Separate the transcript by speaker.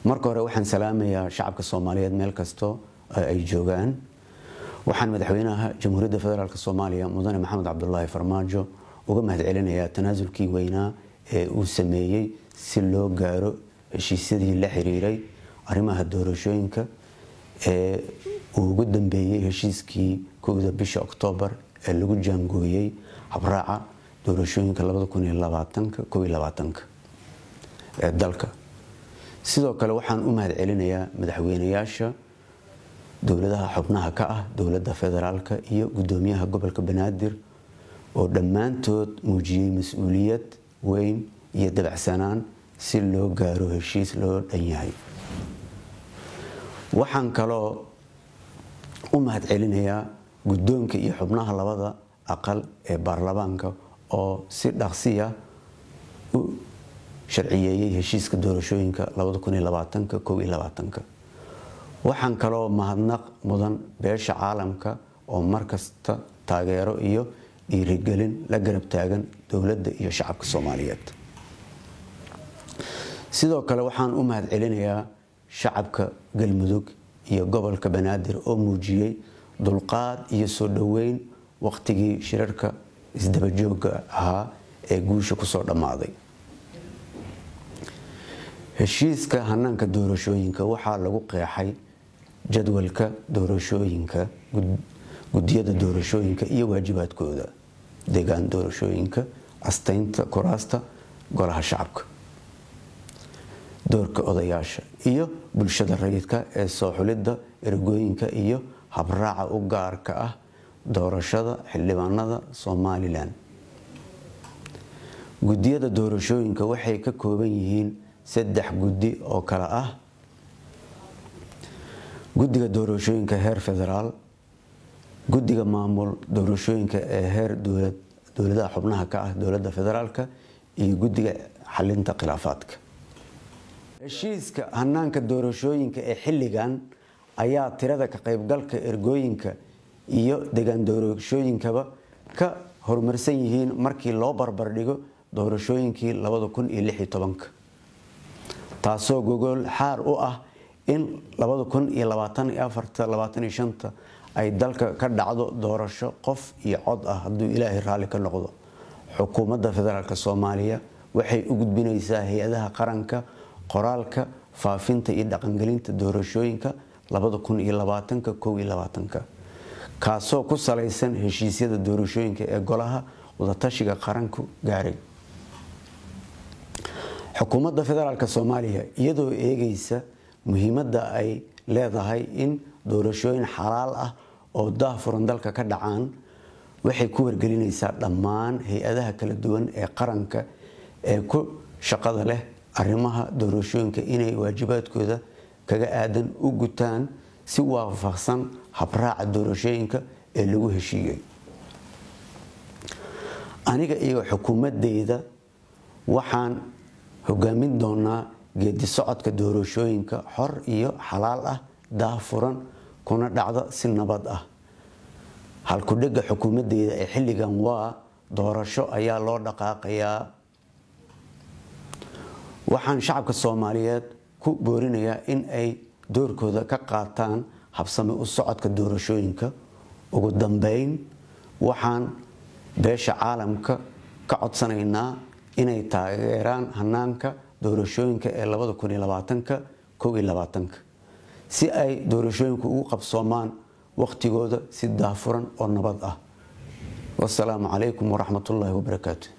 Speaker 1: marka hore waxaan salaamayaa shacabka soomaaliyeed meel kasto ay joogaan waxaan madaxweynaha jamhuuriyadda federaalk soomaaliya mudane maxamed cabdulaahi farmaajo uga mahadcelinayaa tanaasulkii weynaa ee uu sameeyey si loo gaaro heshiisyadii la xiriiray arrimaha doorashooyinka ee uu ugu dambeeyey heshiiskii kowda bisha oktoobar ee lagu jaangooyey habraaca doorashooyinka ee dalka sidoo kale waxaan u mahad celinayaa madaxweynayaasha dowladaha xubnaha ka ah dowladda federaalka iyo gudoomiyaha gobolka banaadir oo dhammaantood muujiyey mas-uuliyad weyn iyo dabacsanaan si loo gaaro heshiis loo dhan yahay waxaan kaloo u mahad celinayaa guddoonka iyo xubnaha labada aqal ee baarlamaanka oo si dhaqsiya u sharciyeeyey heshiiska doorashooyinka waxaan kaloo mahadnaq mudan beesha caalamka oo markasta taageero iyo dhiirigelin la garab taagan dowladda iyo shacabka soomaaliyeed sidoo kale waxaan u mahad celinayaa shacabka galmudug iyo gobolka banaadir oo muujiyey dulqaad iyo soo dhoweyn waqtigii shirarka isdabajooga ahaa ee guusha kusoo dhammaaday heshiiska hanaanka doorashooyinka waxaa lagu qeexay jadwalka doorashooyinka gudiyada doorashooyinka iyo waajibaadkooda deegaan doorashooyinka astaynta kuraasta golaha shacabka doorka odayaasha iyo bulshada rayidka ee soo xulidda ergooyinka iyo habraaca u gaarka ah doorashada xildhibaanada somalilan gudiyada doorashooyinka waxay ka kooban yihiin saddex guddi oo kale ah guddiga doorashooyinka heer federaal guddiga maamul doorashooyinka ee heer dowladaha xubnaha ka ah dowladda federaalka iyo guddiga xalinta khilaafaadka heshiiska hanaanka doorashooyinka ee xilligan ayaa tirada ka qaybgalka ergooyinka iyo degaan doorashooyinkaba ka horumarsan yihiin markii loo barbardhigo doorashooyinkii taasoo gogol xaar u ah in ay dalka ka dhacdo doorasho qof iyo cod ah hadduu ilaahay raalli ka noqdo xukuumadda federaalk soomaaliya waxay u gudbinaysaa hay-adaha qaranka qoraalka faafinta iyo dhaqangelinta doorashooyinka kaasoo ku salaysan heshiisyada doorashooyinka ee golaha wadatashiga qaranku gaaray xukuumadda federaalk soomaaliya iyadoo eegaysa muhiimadda ay leedahay in doorashooyin xalaal ah oo daahfuran dalka ka dhacaan waxay ku wargelinaysaa dhammaan hay-adaha kala duwan ee qaranka ee ku shaqada leh arrimaha doorashooyinka inay waajibaadkooda kaga aadan u gutaan si waafaqsan habraaca doorashooyinka ee lagu heshiiyey aniga iyo xukuumadeyda waxaan hogaamin doonaa geedi socodka doorashooyinka xor iyo xalaal ah daahfuran kuna dhacda si nabad ah halkudhega xukuumadeyda ee xilligan waa doorasho ayaa loo dhaqaaqayaa waxaan shacabka soomaaliyeed ku boorinayaa in ay doorkooda ka qaataan habsame u socodka doorashooyinka ugu dambeyn waxaan beesha caalamka ka codsanaynaa inay taageeraan hanaanka doorashooyinka ee si ay doorashooyinku ugu qabsoomaan waqtigooda si daafuran oo nabad ah wasalaamu calaykum waraxmatullaahi wabarakaatu